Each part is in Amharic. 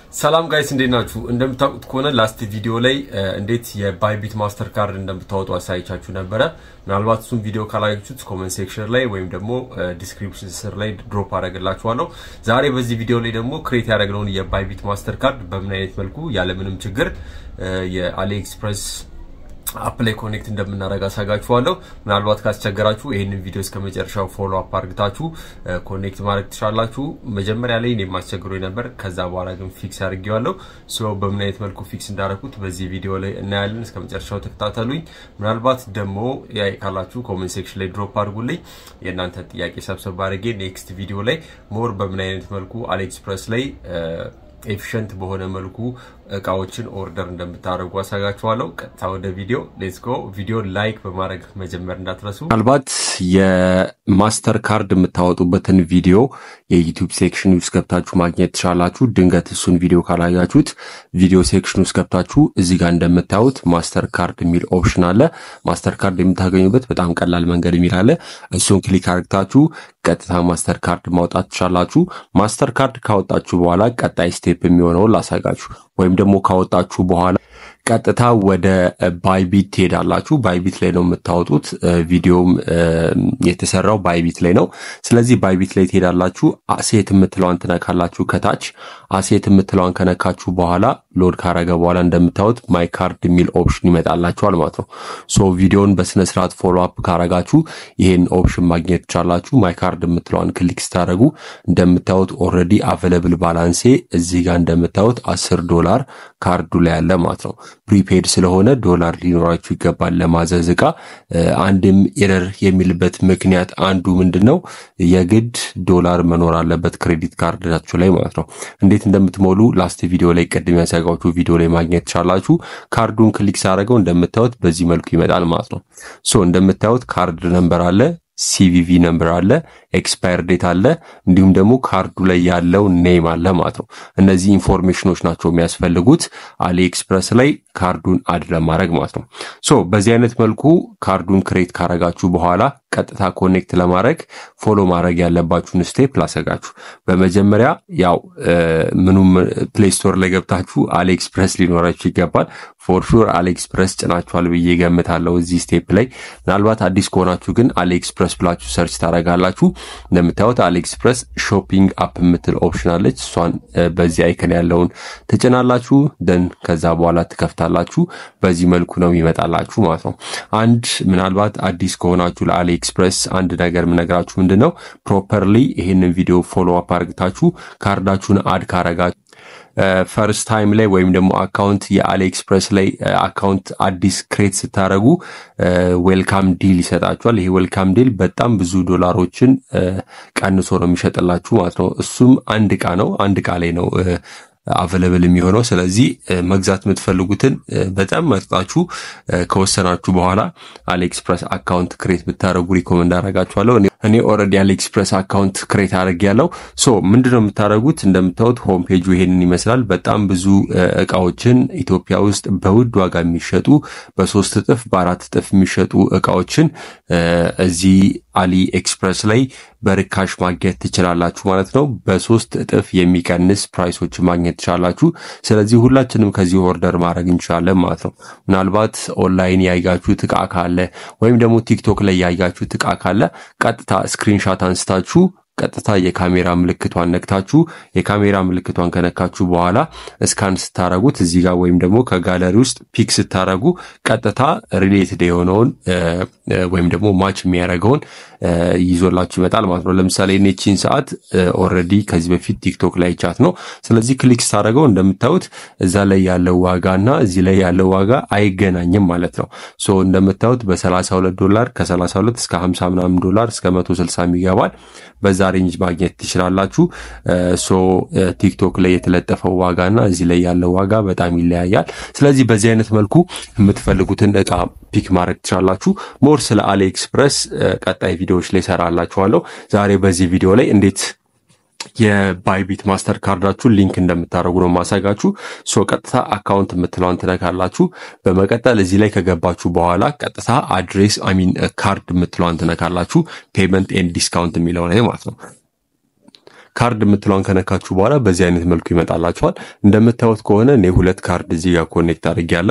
ሰላም ጋይስ እንዴት ናችሁ? እንደምታውቁት ከሆነ ላስት ቪዲዮ ላይ እንዴት የባይቢት ማስተር ካርድ እንደምታወጡ አሳይቻችሁ ነበረ። ምናልባት እሱም ቪዲዮ ካላያችሁት ኮመንት ሴክሽን ላይ ወይም ደግሞ ዲስክሪፕሽን ስር ላይ ድሮፕ አደረግላችኋለሁ። ዛሬ በዚህ ቪዲዮ ላይ ደግሞ ክሬት ያደረግነውን የባይቢት ማስተር ካርድ በምን አይነት መልኩ ያለምንም ችግር የአሊ ኤክስፕረስ አፕ ላይ ኮኔክት እንደምናደርግ አሳጋችኋለሁ። ምናልባት ካስቸገራችሁ ይህንን ቪዲዮ እስከ መጨረሻው ፎሎ አፕ አድርግታችሁ ኮኔክት ማድረግ ትችላላችሁ። መጀመሪያ ላይ እኔም አስቸግሮኝ ነበር። ከዛ በኋላ ግን ፊክስ አድርጌዋለሁ። ሶ በምን አይነት መልኩ ፊክስ እንዳደረኩት በዚህ ቪዲዮ ላይ እናያለን። እስከ መጨረሻው ተከታተሉኝ። ምናልባት ደግሞ ያይ ካላችሁ ኮሜንት ሴክሽን ላይ ድሮፕ አድርጉልኝ። የእናንተ ጥያቄ ሰብሰብ አድርጌ ኔክስት ቪዲዮ ላይ ሞር በምን አይነት መልኩ አሊኤክስፕረስ ላይ ኤፊሽንት በሆነ መልኩ እቃዎችን ኦርደር እንደምታደርጉ አሳጋችኋለሁ። ቀጥታ ወደ ቪዲዮ ሌትስ ጎ። ቪዲዮ ላይክ በማድረግ መጀመር እንዳትረሱ። ምናልባት የማስተር ካርድ የምታወጡበትን ቪዲዮ የዩቲዩብ ሴክሽን ውስጥ ገብታችሁ ማግኘት ትችላላችሁ። ድንገት እሱን ቪዲዮ ካላያችሁት ቪዲዮ ሴክሽን ውስጥ ገብታችሁ እዚህ ጋር እንደምታዩት ማስተር ካርድ የሚል ኦፕሽን አለ። ማስተር ካርድ የምታገኙበት በጣም ቀላል መንገድ የሚል አለ። እሱን ክሊክ አድርግታችሁ ቀጥታ ማስተር ካርድ ማውጣት ትችላላችሁ። ማስተር ካርድ ካወጣችሁ በኋላ ቀጣይ ስቴፕ የሚሆነውን ላሳጋችሁ ወይም ደግሞ ካወጣችሁ በኋላ ቀጥታ ወደ ባይቢት ትሄዳላችሁ። ባይቢት ላይ ነው የምታወጡት። ቪዲዮም የተሰራው ባይቢት ላይ ነው። ስለዚህ ባይቢት ላይ ትሄዳላችሁ። አሴት የምትለዋን ትነካላችሁ። ከታች አሴት የምትለዋን ከነካችሁ በኋላ ሎድ ካረገ በኋላ እንደምታዩት ማይ ካርድ የሚል ኦፕሽን ይመጣላችኋል ማለት ነው። ሶ ቪዲዮን በስነስርዓት ፎሎ አፕ ካረጋችሁ ይሄን ኦፕሽን ማግኘት ትቻላችሁ። ማይ ካርድ የምትለዋን ክሊክ ስታደረጉ እንደምታዩት ኦልሬዲ አቬለብል ባላንሴ እዚህ ጋር እንደምታዩት አስር ዶላር ካርዱ ላይ ያለ ማለት ነው። ፕሪፔድ ስለሆነ ዶላር ሊኖራችሁ ይገባል ለማዘዝ እቃ። አንድም ኤረር የሚልበት ምክንያት አንዱ ምንድን ነው የግድ ዶላር መኖር አለበት ክሬዲት ካርዳችሁ ላይ ማለት ነው። እንዴት እንደምትሞሉ ላስት ቪዲዮ ላይ ቅድም ያሳያችሁ ቪዲዮ ላይ ማግኘት ትችላላችሁ። ካርዱን ክሊክ ሳደረገው እንደምታዩት በዚህ መልኩ ይመጣል ማለት ነው። ሶ እንደምታዩት ካርድ ነምበር አለ ሲቪቪ ነምበር አለ፣ ኤክስፓየር ዴት አለ፣ እንዲሁም ደግሞ ካርዱ ላይ ያለው ኔም አለ ማለት ነው። እነዚህ ኢንፎርሜሽኖች ናቸው የሚያስፈልጉት አሊ ኤክስፕረስ ላይ ካርዱን አድ ለማድረግ ማለት ነው። ሶ በዚህ አይነት መልኩ ካርዱን ክሬት ካረጋችሁ በኋላ ቀጥታ ኮኔክት ለማድረግ ፎሎ ማድረግ ያለባችሁን ስቴፕ ላሰጋችሁ። በመጀመሪያ ያው ምኑም ፕሌይ ስቶር ላይ ገብታችሁ አሊ ኤክስፕረስ ሊኖራችሁ ይገባል። ፎር ሹር አሊ ኤክስፕረስ ጭናችኋል ብዬ ገምታለሁ እዚህ ስቴፕ ላይ። ምናልባት አዲስ ከሆናችሁ ግን አሊ ኤክስፕረስ ብላችሁ ሰርች ታደርጋላችሁ። እንደምታዩት አሊ ኤክስፕረስ ሾፒንግ አፕ የምትል ኦፕሽን አለች። እሷን በዚህ አይከን ያለውን ትጭናላችሁ። ደን ከዛ በኋላ ትከፍታላችሁ። በዚህ መልኩ ነው ይመጣላችሁ ማለት ነው። አንድ ምናልባት አዲስ ከሆናችሁ ለአሊ ኤክስፕረስ አንድ ነገር የምነግራችሁ ምንድን ነው ፕሮፐርሊ ይህንን ቪዲዮ ፎሎ አፕ አድርግታችሁ ካርዳችሁን አድ ካረጋችሁ ፈርስት ታይም ላይ ወይም ደግሞ አካውንት የአሊ ኤክስፕረስ ላይ አካውንት አዲስ ክሬት ስታደረጉ ዌልካም ዲል ይሰጣችኋል። ይሄ ዌልካም ዲል በጣም ብዙ ዶላሮችን ቀንሶ ነው የሚሸጥላችሁ ማለት ነው። እሱም አንድ እቃ ነው። አንድ እቃ ላይ ነው አቬለብል የሚሆነው። ስለዚህ መግዛት የምትፈልጉትን በጣም መርጣችሁ ከወሰናችሁ በኋላ አሊኤክስፕረስ አካውንት ክሬት ብታደረጉ ሪኮመንድ አደርጋችኋለሁ። እኔ ኦልሬዲ አሊኤክስፕረስ አካውንት ክሬት አድርግ ያለው ሶ ምንድነው የምታደርጉት? እንደምታዩት ሆም ፔጁ ይሄንን ይመስላል። በጣም ብዙ እቃዎችን ኢትዮጵያ ውስጥ በውድ ዋጋ የሚሸጡ በሶስት እጥፍ በአራት እጥፍ የሚሸጡ እቃዎችን እዚህ አሊ ኤክስፕረስ ላይ በርካሽ ማግኘት ትችላላችሁ ማለት ነው። በሶስት እጥፍ የሚቀንስ ፕራይሶች ማግኘት ትችላላችሁ። ስለዚህ ሁላችንም ከዚህ ኦርደር ማድረግ እንችላለን ማለት ነው። ምናልባት ኦንላይን ያያችሁት እቃ ካለ ወይም ደግሞ ቲክቶክ ላይ ያያችሁት እቃ ካለ ቀጥታ ስክሪንሻት አንስታችሁ ቀጥታ የካሜራ ምልክቷን ነክታችሁ የካሜራ ምልክቷን ከነካችሁ በኋላ እስካን ስታረጉት እዚህ ጋር ወይም ደግሞ ከጋለሪ ውስጥ ፒክ ስታረጉ ቀጥታ ሪሌትድ የሆነውን ወይም ደግሞ ማች የሚያደርገውን ይዞላችሁ ይመጣል ማለት ነው። ለምሳሌ ኔቺን ሰዓት ኦልሬዲ ከዚህ በፊት ቲክቶክ ላይ ቻት ነው። ስለዚህ ክሊክ ስታደረገው እንደምታዩት እዛ ላይ ያለው ዋጋ እና እዚህ ላይ ያለው ዋጋ አይገናኝም ማለት ነው። ሶ እንደምታዩት በ32 ዶላር ከ32 እስከ 50 ምናምን ዶላር እስከ 160 ይገባል። በዛ ሬንጅ ማግኘት ትችላላችሁ። ሶ ቲክቶክ ላይ የተለጠፈው ዋጋና እዚህ ላይ ያለው ዋጋ በጣም ይለያያል። ስለዚህ በዚህ አይነት መልኩ የምትፈልጉትን እቃ ፒክ ማድረግ ትችላላችሁ። ሞር ስለ አሊ ኤክስፕረስ ቀጣይ ቪዲዮዎች ላይ ሰራላችኋለሁ። ዛሬ በዚህ ቪዲዮ ላይ እንዴት የባይቢት ማስተር ካርዳችሁን ሊንክ እንደምታደርጉ ነው ማሳጋችሁ። ሶ ቀጥታ አካውንት የምትለውን ትነካላችሁ። በመቀጠል እዚህ ላይ ከገባችሁ በኋላ ቀጥታ አድሬስ አሚን ካርድ የምትለውን ትነካላችሁ። ፔመንት ኤንድ ዲስካውንት የሚለው ላይ ማለት ነው። ካርድ የምትለውን ከነካችሁ በኋላ በዚህ አይነት መልኩ ይመጣላችኋል። እንደምታዩት ከሆነ እኔ ሁለት ካርድ እዚህ ጋር ኮኔክት አድርጌያለሁ።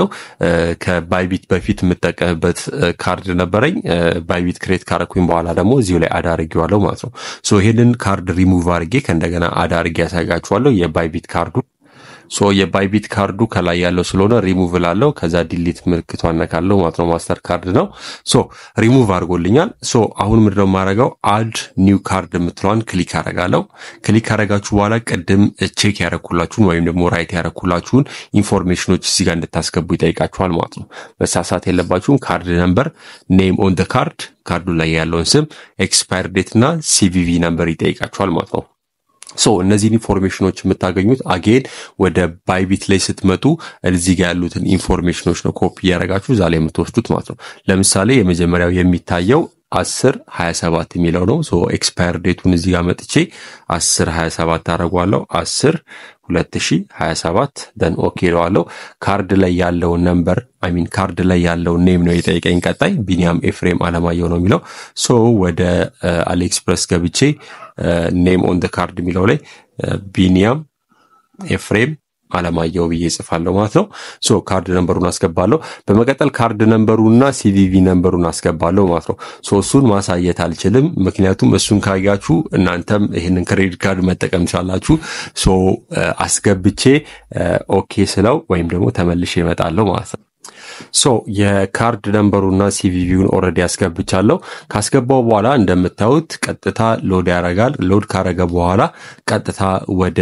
ከባይቢት በፊት የምጠቀምበት ካርድ ነበረኝ። ባይቢት ክሬት ካረኩኝ በኋላ ደግሞ እዚሁ ላይ አድ አድርጌዋለሁ ማለት ነው። ሶ ይሄንን ካርድ ሪሙቭ አድርጌ ከእንደገና አድ አድርጌ ያሳያችኋለሁ የባይቢት ካርዱ ሶ የባይቢት ካርዱ ከላይ ያለው ስለሆነ ሪሙቭ ላለው ከዛ ዲሊት ምልክቷን ነካለው ማለት ነው። ማስተር ካርድ ነው። ሶ ሪሙቭ አድርጎልኛል። ሶ አሁን ምንድነው የማደርገው? አድ ኒው ካርድ የምትለዋን ክሊክ አደርጋለሁ። ክሊክ አደረጋችሁ በኋላ ቅድም ቼክ ያደረኩላችሁን ወይም ደግሞ ራይት ያደረኩላችሁን ኢንፎርሜሽኖች እዚህ ጋር እንድታስገቡ ይጠይቃችኋል ማለት ነው። መሳሳት የለባችሁም። ካርድ ነምበር፣ ኔም ኦን ደ ካርድ፣ ካርዱ ላይ ያለውን ስም፣ ኤክስፓየር ዴት እና ሲቪቪ ነምበር ይጠይቃችኋል ማለት ነው። ሶ እነዚህን ኢንፎርሜሽኖች የምታገኙት አጌን ወደ ባይቢት ላይ ስትመጡ እዚህ ጋር ያሉትን ኢንፎርሜሽኖች ነው ኮፒ እያደረጋችሁ እዛ ላይ የምትወስዱት ማለት ነው። ለምሳሌ የመጀመሪያው የሚታየው አስር ሀያ ሰባት የሚለው ነው። ሶ ኤክስፓየር ዴቱን እዚህ ጋር መጥቼ አስር ሀያ ሰባት አደርገዋለሁ። አስር ሁለት ሺ ሀያ ሰባት ደን ኦኬ እለዋለሁ። ካርድ ላይ ያለውን ነምበር አይሚን ካርድ ላይ ያለውን ኔም ነው የጠየቀኝ። ቀጣይ ቢኒያም ኤፍሬም አለማየሁ ነው የሚለው። ሶ ወደ አሊኤክስፕረስ ገብቼ ኔም ኦን ደ ካርድ የሚለው ላይ ቢኒያም ኤፍሬም አለማየሁ ብዬ ጽፋለሁ ማለት ነው። ሶ ካርድ ነንበሩን አስገባለሁ። በመቀጠል ካርድ ነንበሩና ሲቪቪ ነንበሩን አስገባለሁ ማለት ነው። ሶ እሱን ማሳየት አልችልም፣ ምክንያቱም እሱን ካያችሁ እናንተም ይህንን ክሬዲት ካርድ መጠቀም ትችላላችሁ። ሶ አስገብቼ ኦኬ ስለው ወይም ደግሞ ተመልሼ እመጣለሁ ማለት ነው። ሶ የካርድ ነንበሩና ሲቪቪውን ኦልሬዲ ያስገብቻለሁ። ካስገባው በኋላ እንደምታዩት ቀጥታ ሎድ ያደርጋል። ሎድ ካረገ በኋላ ቀጥታ ወደ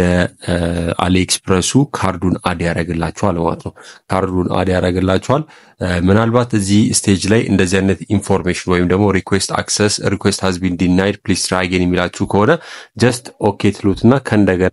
አሊኤክስፕረሱ ካርዱን አድ ያደርግላችኋል ማለት ነው። ካርዱን አድ ያደርግላችኋል። ምናልባት እዚህ ስቴጅ ላይ እንደዚህ አይነት ኢንፎርሜሽን ወይም ደግሞ ሪኩዌስት አክሰስ ሪኩዌስት ሃዝ ቢን ዲናይድ ፕሊስ ትራይ አጌን የሚላችሁ ከሆነ ጀስት ኦኬ ትሉትና ከእንደገና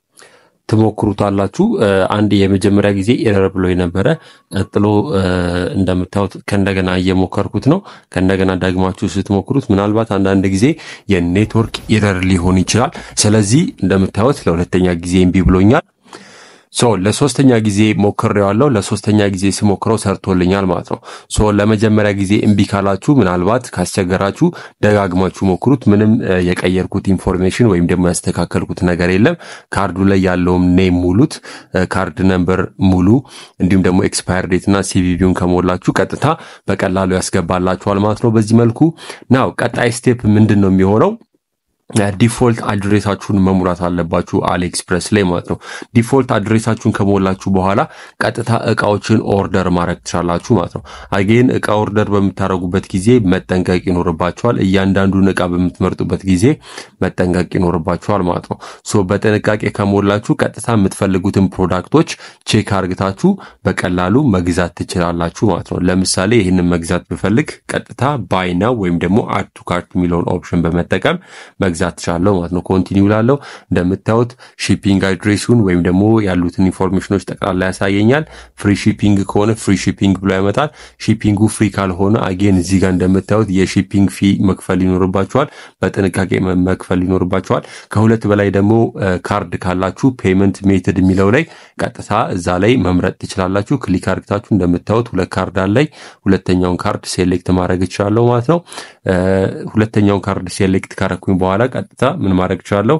ትሞክሩታላችሁ። አንድ የመጀመሪያ ጊዜ ኤረር ብሎ የነበረ ቀጥሎ እንደምታዩት ከእንደገና እየሞከርኩት ነው። ከእንደገና ደግማችሁ ስትሞክሩት ምናልባት አንዳንድ ጊዜ የኔትወርክ ኤረር ሊሆን ይችላል። ስለዚህ እንደምታዩት ለሁለተኛ ጊዜ እምቢ ብሎኛል። ሶ ለሶስተኛ ጊዜ ሞክሬዋለሁ። ለሶስተኛ ጊዜ ሲሞክረው ሰርቶልኛል ማለት ነው። ሶ ለመጀመሪያ ጊዜ እምቢ ካላችሁ ምናልባት ካስቸገራችሁ ደጋግማችሁ ሞክሩት። ምንም የቀየርኩት ኢንፎርሜሽን ወይም ደግሞ ያስተካከልኩት ነገር የለም። ካርዱ ላይ ያለውም ኔም ሙሉት፣ ካርድ ነምበር ሙሉ፣ እንዲሁም ደግሞ ኤክስፓየር ዴት እና ሲቪቪውን ከሞላችሁ ቀጥታ በቀላሉ ያስገባላችኋል ማለት ነው። በዚህ መልኩ ናው ቀጣይ ስቴፕ ምንድን ነው የሚሆነው? ዲፎልት አድሬሳችሁን መሙላት አለባችሁ አሊኤክስፕረስ ላይ ማለት ነው። ዲፎልት አድሬሳችሁን ከሞላችሁ በኋላ ቀጥታ እቃዎችን ኦርደር ማድረግ ትችላላችሁ ማለት ነው። አጌን እቃ ኦርደር በምታደርጉበት ጊዜ መጠንቀቅ ይኖርባችኋል። እያንዳንዱን እቃ በምትመርጡበት ጊዜ መጠንቀቅ ይኖርባችኋል ማለት ነው። ሶ በጥንቃቄ ከሞላችሁ ቀጥታ የምትፈልጉትን ፕሮዳክቶች ቼክ አርግታችሁ በቀላሉ መግዛት ትችላላችሁ ማለት ነው። ለምሳሌ ይህንን መግዛት ብፈልግ ቀጥታ ባይና ወይም ደግሞ አድ ቱ ካርት የሚለውን ኦፕሽን በመጠቀም መግዛት ትችላለሁ ማለት ነው። ኮንቲኒው ላለው እንደምታዩት ሺፒንግ አድሬሱን ወይም ደግሞ ያሉትን ኢንፎርሜሽኖች ጠቅላላ ያሳየኛል። ፍሪ ሺፒንግ ከሆነ ፍሪ ሺፒንግ ብሎ ያመጣል። ሺፒንጉ ፍሪ ካልሆነ አጌን እዚህ ጋር እንደምታዩት የሺፒንግ ፊ መክፈል ይኖርባቸዋል። በጥንቃቄ መክፈል ይኖርባቸዋል። ከሁለት በላይ ደግሞ ካርድ ካላችሁ ፔመንት ሜትድ የሚለው ላይ ቀጥታ እዛ ላይ መምረጥ ትችላላችሁ። ክሊክ አርግታችሁ እንደምታዩት ሁለት ካርድ አለኝ። ሁለተኛውን ካርድ ሴሌክት ማድረግ እችላለሁ ማለት ነው። ሁለተኛውን ካርድ ሴሌክት ካረኩኝ በኋላ ቀጥታ ምን ማድረግ እችላለሁ?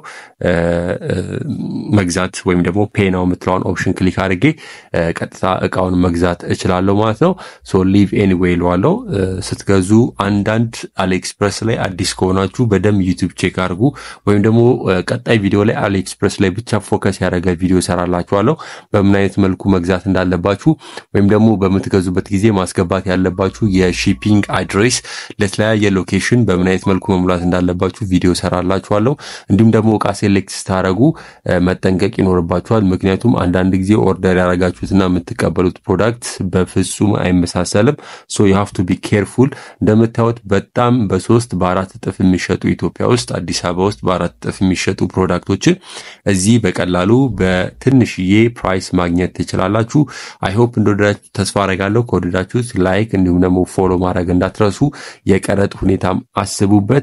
መግዛት ወይም ደግሞ ፔናው የምትለውን ኦፕሽን ክሊክ አድርጌ ቀጥታ እቃውን መግዛት እችላለሁ ማለት ነው። ሶ ሊቭ ኤኒዌይ እለዋለሁ። ስትገዙ አንዳንድ አሊኤክስፕረስ ላይ አዲስ ከሆናችሁ በደንብ ዩቲዩብ ቼክ አድርጉ። ወይም ደግሞ ቀጣይ ቪዲዮ ላይ አሊኤክስፕረስ ላይ ብቻ ፎከስ ያደረገ ቪዲዮ ሰራላችኋለሁ። በምን አይነት መልኩ መግዛት እንዳለባችሁ ወይም ደግሞ በምትገዙበት ጊዜ ማስገባት ያለባችሁ የሺፒንግ አድሬስ ለተለያየ ሎኬሽን በምን አይነት መልኩ መሙላት እንዳለባችሁ ቪዲዮ ሰራላችኋለሁ። እንዲሁም ደግሞ እቃ ሴሌክት ስታደረጉ መጠንቀቅ ይኖርባችኋል። ምክንያቱም አንዳንድ ጊዜ ኦርደር ያደረጋችሁትና የምትቀበሉት ፕሮዳክት በፍጹም አይመሳሰልም። ሶ ዩ ሃቭ ቱ ቢ ኬርፉል። እንደምታዩት በጣም በሶስት በአራት እጥፍ የሚሸጡ ኢትዮጵያ ውስጥ አዲስ አበባ ውስጥ በአራት እጥፍ የሚሸጡ ፕሮዳክቶችን እዚህ በቀላሉ በትንሽዬ ፕራይስ ማግኘት ትችላላችሁ። አይሆፕ እንደወደዳችሁ ተስፋ አረጋለሁ። ከወደዳችሁት ላይክ እንዲሁም ደግሞ ፎሎ ማድረግ እንዳትረሱ። የቀረጥ ሁኔታም አስቡበት።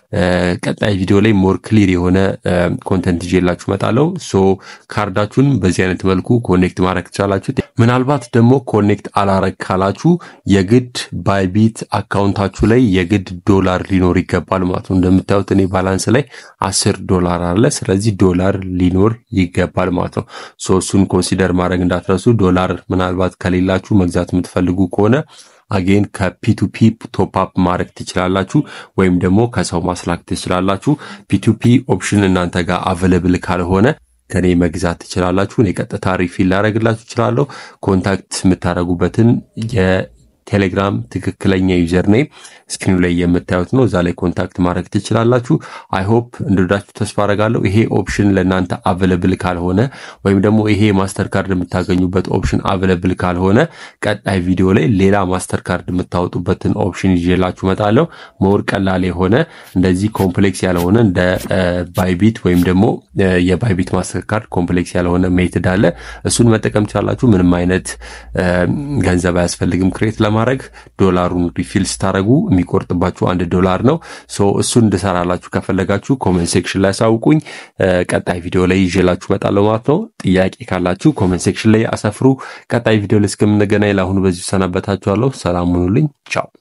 ቀጣይ ቪዲዮ ላይ ሞር ክሊር የሆነ ኮንተንት ይዤላችሁ እመጣለሁ። ሶ ካርዳችሁን በዚህ አይነት መልኩ ኮኔክት ማድረግ ትችላላችሁ። ምናልባት ደግሞ ኮኔክት አላረግ ካላችሁ የግድ ባይቢት አካውንታችሁ ላይ የግድ ዶላር ሊኖር ይገባል ማለት ነው። እንደምታዩት እኔ ባላንስ ላይ አስር ዶላር አለ። ስለዚህ ዶላር ሊኖር ይገባል ማለት ነው። ሶ እሱን ኮንሲደር ማድረግ እንዳትረሱ። ዶላር ምናልባት ከሌላችሁ መግዛት የምትፈልጉ ከሆነ አጌን ከፒቱፒ ቶፕአፕ ማድረግ ትችላላችሁ፣ ወይም ደግሞ ከሰው ማስላክ ትችላላችሁ። ፒቱፒ ኦፕሽን እናንተ ጋር አቬለብል ካልሆነ ከኔ መግዛት ትችላላችሁ። እኔ ቀጥታ ሪፊል ላደረግላችሁ እችላለሁ። ኮንታክት የምታደርጉበትን የቴሌግራም ትክክለኛ ዩዘር ኔም ስክሪኑ ላይ የምታዩት ነው። እዛ ላይ ኮንታክት ማድረግ ትችላላችሁ። አይሆፕ እንደወዳችሁ ተስፋ አረጋለሁ። ይሄ ኦፕሽን ለእናንተ አቬለብል ካልሆነ ወይም ደግሞ ይሄ ማስተር ካርድ የምታገኙበት ኦፕሽን አቬለብል ካልሆነ ቀጣይ ቪዲዮ ላይ ሌላ ማስተር ካርድ የምታወጡበትን ኦፕሽን ይዤላችሁ እመጣለሁ። መወር ቀላል የሆነ እንደዚህ ኮምፕሌክስ ያልሆነ እንደ ባይቢት ወይም ደግሞ የባይቢት ማስተር ካርድ ኮምፕሌክስ ያልሆነ ሜትድ አለ። እሱን መጠቀም ትችላላችሁ። ምንም አይነት ገንዘብ አያስፈልግም ክሬት ለማድረግ ዶላሩን ሪፊል ስታደረጉ የሚቆርጥባችሁ አንድ ዶላር ነው። ሶ እሱን እንድሰራላችሁ ከፈለጋችሁ ኮመንት ሴክሽን ላይ አሳውቁኝ። ቀጣይ ቪዲዮ ላይ ይዤላችሁ እመጣለሁ ማለት ነው። ጥያቄ ካላችሁ ኮመንት ሴክሽን ላይ አሰፍሩ። ቀጣይ ቪዲዮ ላይ እስከምንገናኝ ለአሁኑ በዚሁ ሰናበታችኋለሁ። ሰላም ሁኑልኝ። ቻው